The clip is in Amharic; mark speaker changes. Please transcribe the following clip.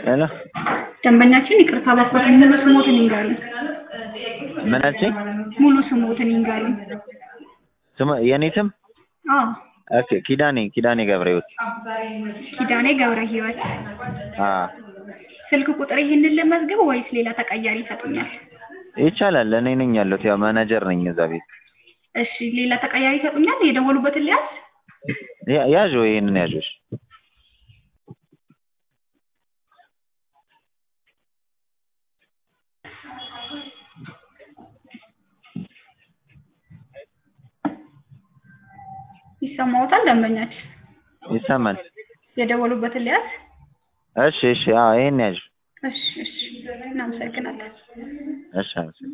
Speaker 1: ሄሎ
Speaker 2: ደንበኛችን ይቅርታ በኩል ሙሉ ስሞትን ይንገሩን።
Speaker 1: ምናችን
Speaker 2: ሙሉ ስሞትን ይንገሩን።
Speaker 1: ስም የኔ ስም
Speaker 2: አዎ
Speaker 1: ኦኬ ኪዳኔ ኪዳኔ ገብረህይወት
Speaker 2: ኪዳኔ ገብረ ህይወት።
Speaker 1: አ
Speaker 2: ስልክ ቁጥር ይህንን ልመዝግብ ወይስ ሌላ ተቀያሪ ይሰጡኛል?
Speaker 1: ይቻላል እኔ ነኝ ያለሁት ያው ማናጀር ነኝ እዛ ቤት
Speaker 2: እሺ ሌላ ተቀያሪ ይሰጡኛል? የደወሉበትን ሊያዝ
Speaker 1: ያ- ያዥ ይሄንን ያዥ
Speaker 2: ይሰማዎታል? ደንበኛችን
Speaker 1: ይሰማል
Speaker 2: የደወሉበትን ሊያዝ
Speaker 1: እሺ እሺ አዎ ይሄን ያዥ
Speaker 2: እሺ እሺ እናመሰግናለን።
Speaker 1: እሺ አመሰግናለሁ